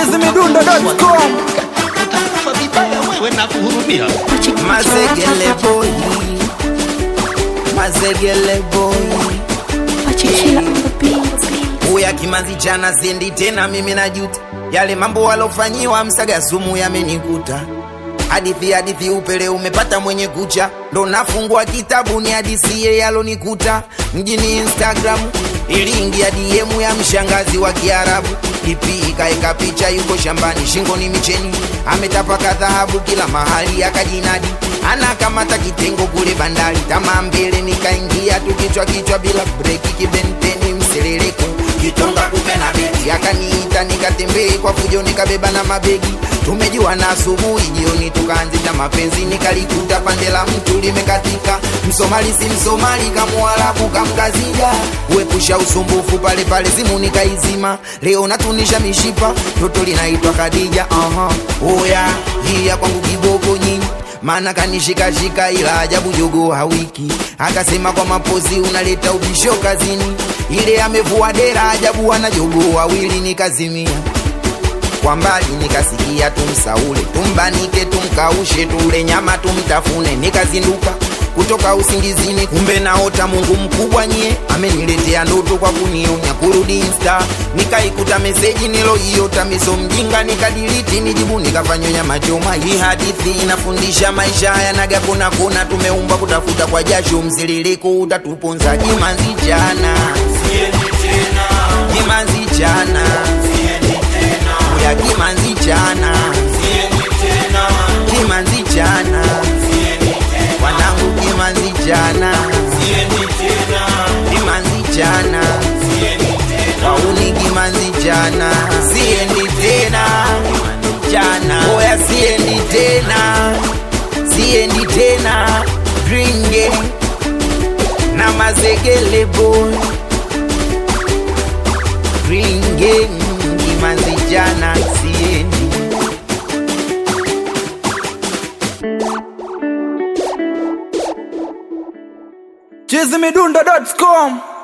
chizimidundo.com utakufa vibaya wewe na kuhurumia Mazegele boy Mazegele boy Pachikila on the beat. Uya kimanzi jana sendi tena mimi najuta Yale mambo walofanyiwa msaga sumu yamenikuta Hadithi hadithi upele umepata mwenye kucha Ndo nafungua kitabu ni hadisie yalonikuta Mjini Instagram iliingia DM ya mshangazi wa Kiarabu Ipi ikaeka picha yuko shambani shingoni micheni Ametapaka dhahabu kila mahali akajinadi Anakamata kitengo kule bandari Tamaa mbele nikaingia tu kichwa kichwa bila breki kibenteni mseleleko kitonga kupe na beti akaniita nikatembee kwa fujo nikabeba na mabegi tumejua na asubuhi jioni tukaanzisha mapenzi nikalikuta pande la mtu limekatika msomali si msomali kamwarabu kamkazija uepusha usumbufu pale pale simu nikaizima leo natunisha mishipa toto linaitwa kadija aha oya hii ya kwangu kiboko nyinyi maana kanishikashika ila ajabu jogo hawiki akasema kwa mapozi unaleta ubisho kazini ile amevua dera ajabu ana jogo wawili nikazimia kwa mbali nikasikia tumsaule tumbanike tumkaushe tule nyama tumtafune nikazinduka kutoka usingizini kumbe naota mungu mkubwa nyie ameniletea ndoto kwa kunionya kurudi insta nikaikuta meseji niloiota miso mjinga nikadiliti nijibu nikafanyonya machoma hii hadithi inafundisha maisha yanaga kona kona tumeumba kutafuta kwa jasho mziririko utatuponza jimanzi jana jimanzi jana ya kimanzi jana kimanzi jana wanangu kimanzi jana kimanzi jana wauni kimanzi jana siendi tena jana oya siendi tena siendi tena dringe na mazegele boy dringe kimanzi jana siendi chizimidundo.com